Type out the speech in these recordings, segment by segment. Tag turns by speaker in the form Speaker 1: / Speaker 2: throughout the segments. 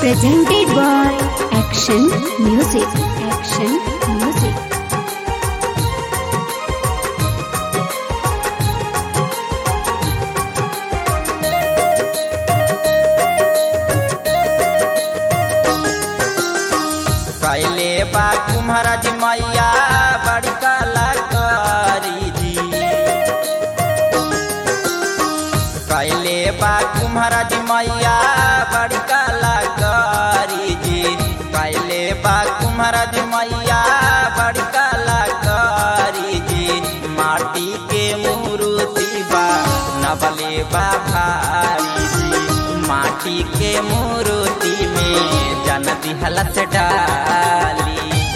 Speaker 1: presented by Action Music. Action Music.
Speaker 2: कैले बा कुम्हराज मैया बड़ी कलाकारी जी कैले बा कुम्हराज मैया बड़ी कलाकारी जी कैले बा कुम्हराज मैया बड़ी कलाकारी जी माटी के मूर्ति बा नबले बा भारी जी माटी के मूर्ति में जन दिहला से डाली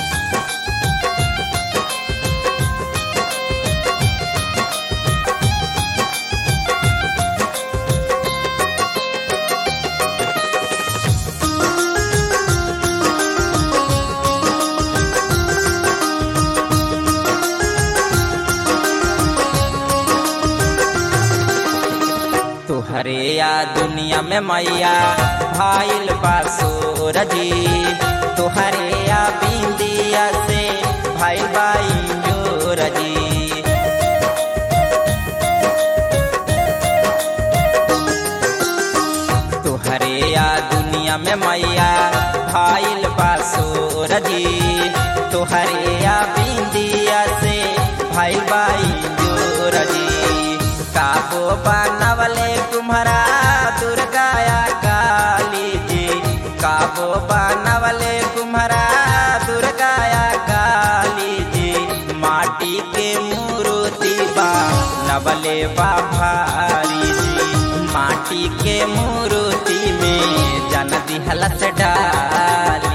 Speaker 2: तुहरे या दुनिया में मैया भाईल बासुर जी तुहरे या बिंदिया से भाई बाई जोर जी तुहरे या दुनिया में मैया भाईल बासुर जी तुहरे या बिंदिया से भाई बाई जोर जी काबो बनवले तुम्हारा दुर्गाया काली जी काबो बनवले तुम्हारा दुर्गाया काली जी माटी के मूर्ति बा नवले बा भारी जी माटी के मूर्ति में जन दिहला से डाली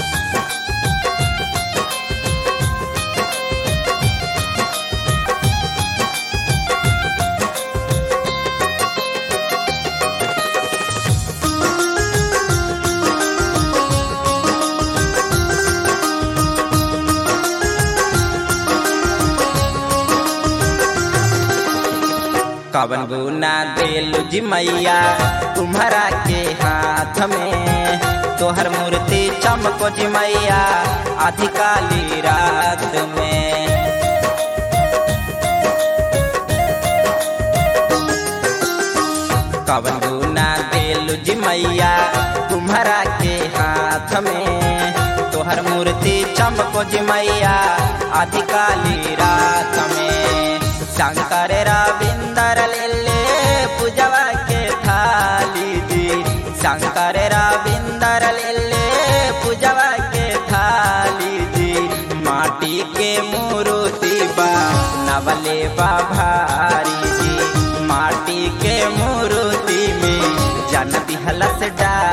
Speaker 2: कवन गुना देलु जी मैया तुम्हारा के हाथ में तोहर मूर्ति चमको जी मैया आधी काली रात में कवन गुना देलु जी मैया तुम्हारा के हाथ में तोहर मूर्ति चमको जी मैया आधी काली रात में शंकर रविंदर ले पूजवा के थाली जी शंकर रविंदर ले पूजवा के थाली जी माटी के मूर्ति बा नवले बा भारी जी माटी के मूर्ति में जन दिहलस डाली